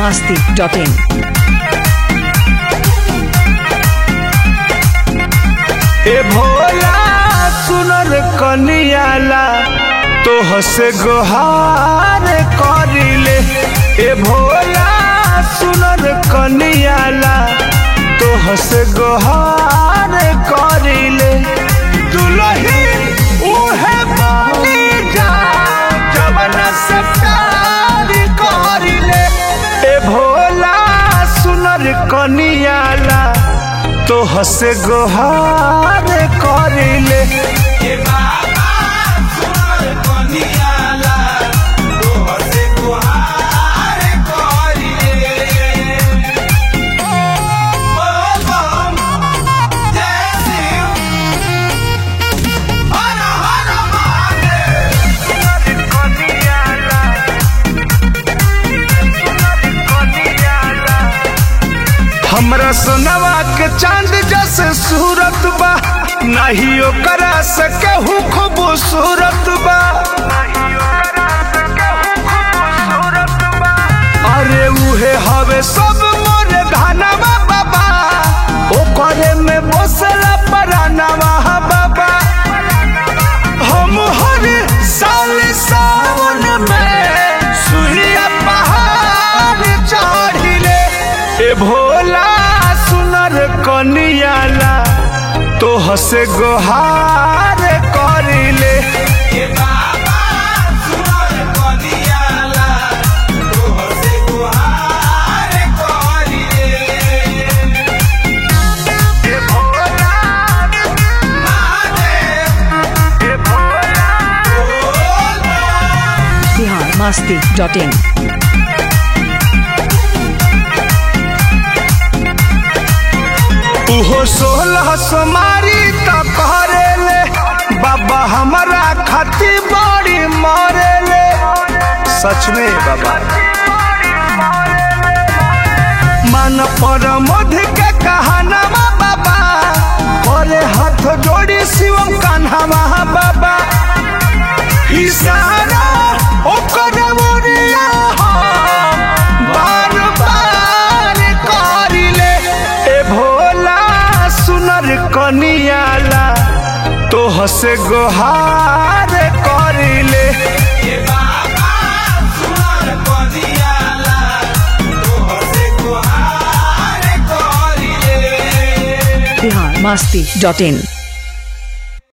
masti.in. ए भोला सुनर कनियाला तो हसे गोहार करिले ए भोला सुनर कनियाला तो हसे गोहार करिले दुलही उहे बनी जा जवन से प्यार करिले ए भोला सुनर कनियाला तो हसे गोहार करिले हमरा सोनवा के चांद जैसे सूरत बा नहीं ओकरा से केहू खूबसूरत बा अरे उहे हवे सब मोर धनवा बाबा ओकरे में बसला परानवा बाबा हम हर साल सावन में सुहिया पहाड़ चढ़िले ए भोला सुनर कनियाला तो हसे गोहार करिले ए भोला ए भोला Bihar masti.in. उहो सोलह सोमारी त करेले बाबा हमारा खाती बड़ी मरेले सच में बाबा मन पर मध के कहानवा बाबा करे हाथ जोड़ी शिवम कान्हावा बाबा इशारा ओकर मोरिया हम बार बार करिले ए भोला सुनर कनियाला तो हसे गोहार करिले Bihar masti.in.